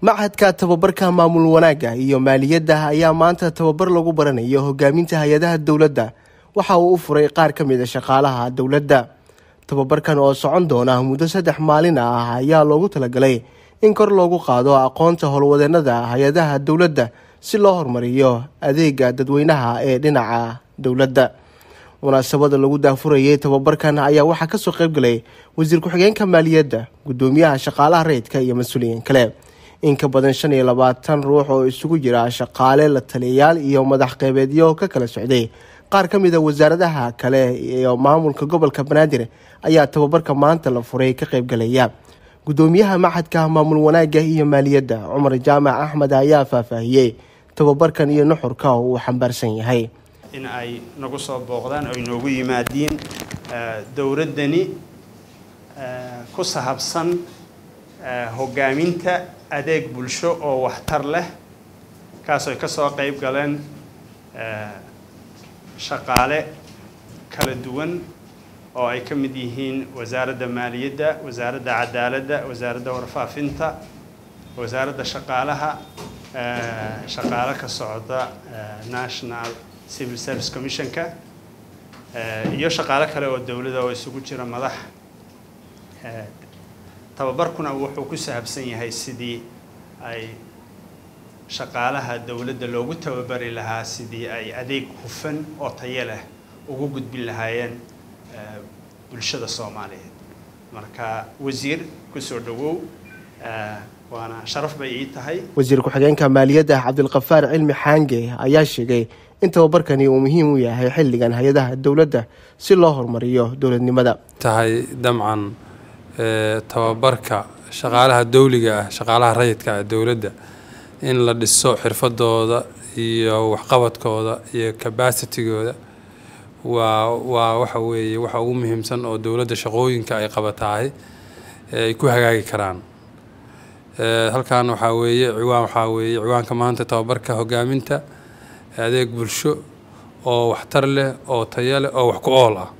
machadka tababarka maamul wanaagga iyo maaliyadda ayaa maanta tababar lagu baranayo hogaaminta hay-adaha dowladda waxa uu u furay qaar ka mid a shaqaalaha dowladda tababarkan oo socon doona muddo saddex maalin ah ayaa loogu talagalay in kor loogu qaado aqoonta howlwadeenada hay-adaha dowladda si loo horumariyo adeega dadweynaha ee dhinaca dowladda munaasabada lagu daafurayay tababarkan ayaa waxaa kasoo qeybgalay wasiir ku-xigeenka maaliyadda gudoomiyaha shaqaalaha rayidka iyo mas-uuliyiin kale in ka badan shan iyo labaatan ruux oo isugu jira shaqaale la taliyayaal iyo madax qeybeedyo ka kala socday qaar ka mid a wasaaradaha kale iyo maamulka gobolka banaadir ayaa tababarka maanta la furay ka qeybgalaya gudoomiyaha machadka maamul wanaagga iyo maaliyadda cumar jaamac axmed ayaa faahfaahiyey tababarkan iyo nuxurka uu xambaarsan yahay in ay nagu soo booqdaan oo inoogu yimaadiin dowladdani ku sahabsan hogaaminta adeeg bulsho oo waxtar leh kaasooy ka soo qeyb galeen shaqaale kala duwan oo ay ka mid yihiin wasaaradda maaliyadda wasaaradda cadaaladda wasaaradda warfaafinta wasaaradda shaqaalaha shaqaale ka socda national civil service commissionka iyo shaqaale kale oo dowladda oo isugu jira madax tababarkuna wuxuu ku sahabsan yahay sidii ay shaqaalaha dowladda loogu tababari lahaa sidii ay adeeg hufan oo tayo leh ugu gudbin lahaayeen bulshada soomaaliyeed marka wasiir kusoo dhawow waana sharaf bay ii tahay wasiir ku-xigeenka maaliyadda cabdilkafaar cilmi xaange ayaa sheegay in tababarkani uu muhiim u yahay xilligan hay-adaha dowladda si loo horumariyo dowladnimada tahay damcan tababarka shaqaalaha dowliga ah shaqaalaha rayidka ah dowladda in la dhiso xirfadooda iyo waxqabadkooda iyo cabacitigooda waa waa waxa weeye waxa ugu muhiimsan oo dowladda shaqooyinka ay qabatahay ay ku hagaagi karaan halkan waxaa weeye ciwaan waxaa weeye ciwaanka maanta tababarka hogaaminta adeeg bulsho oo waxtar leh oo tayo leh oo wax ku ool ah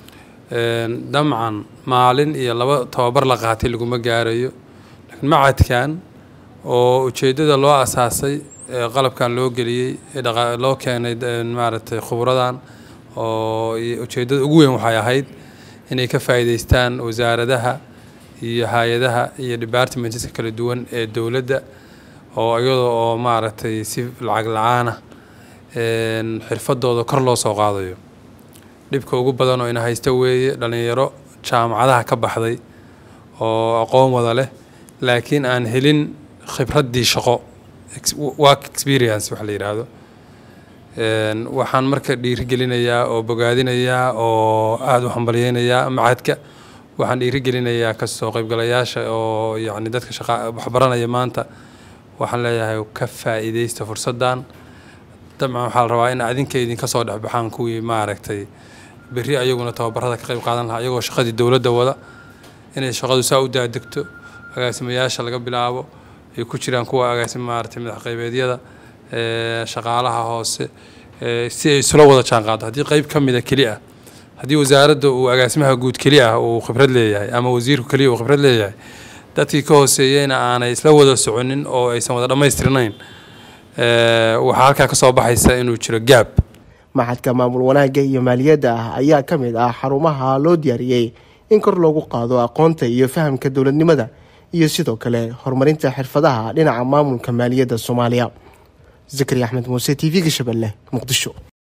damcan maalin iyo laba tababar la qaatay laguma gaarayo laakiin macadkan oo ujeeddada loo asaasay qalabkan loo geliyey loo keenay maaragtay khubradan oo ujeeddada ugu weyn waxay ahayd inay ka faa'iidaystaan wasaaradaha iyo hay-adaha iyo departmentska kala duwan ee dowladda oo iyadoo oo maaragtay si lacag la-aan ah xirfadooda kor loo soo qaadayo dhibka ugu badan oo ina haysta weeye dhallinyaro jaamacadaha ka baxday oo aqoon wada leh laakiin aan helin khibraddii shaqo work experience wax la yidhaahdo waxaan marka dhiirigelinayaa oo bogaadinayaa oo aada u hambalyeynayaa macadka waxaan dhiirigelinayaa kasoo qaybgalayaasha oo yacni dadka shaqa waxbaranaya maanta waxaan leeyahay ka faa'iidaysta fursaddan dabcan waxaa la rabaa in adinka idinka soo dhexbaxaan kuwii maaragtay berri ayaguna tababarada ka qayb qaadan lahaa iyagoo shaqadii dowladda wada inay shaqadu saa u daadegto agaasimayaasha laga bilaabo ay ku jiraan kuwa agaasim maaragtay madax qaybeedyada shaqaalaha hoose si ay isula wada jaan qaado haddii qeyb ka mida keli ah haddii wasaaradda uu agaasimaha guud keli ah uu khibrad leeyahay ama wasiirku keliya uu khibrad leeyahay dadkii ka hooseeyeyna aanay isla wada soconin oo aysan wada dhammaystirnayn waxaa halkaa kasoo baxaysa inuu jiro gaab machadka maamul wanaagga iyo maaliyadda ah ayaa ka mid ah xarumaha loo diyaariyey in kor loogu qaado aqoonta iyo fahamka dowladnimada iyo sidoo kale horumarinta xirfadaha dhinaca maamulka maaliyadda soomaaliya zakari axmed muuse t v-ga shabeelle muqdisho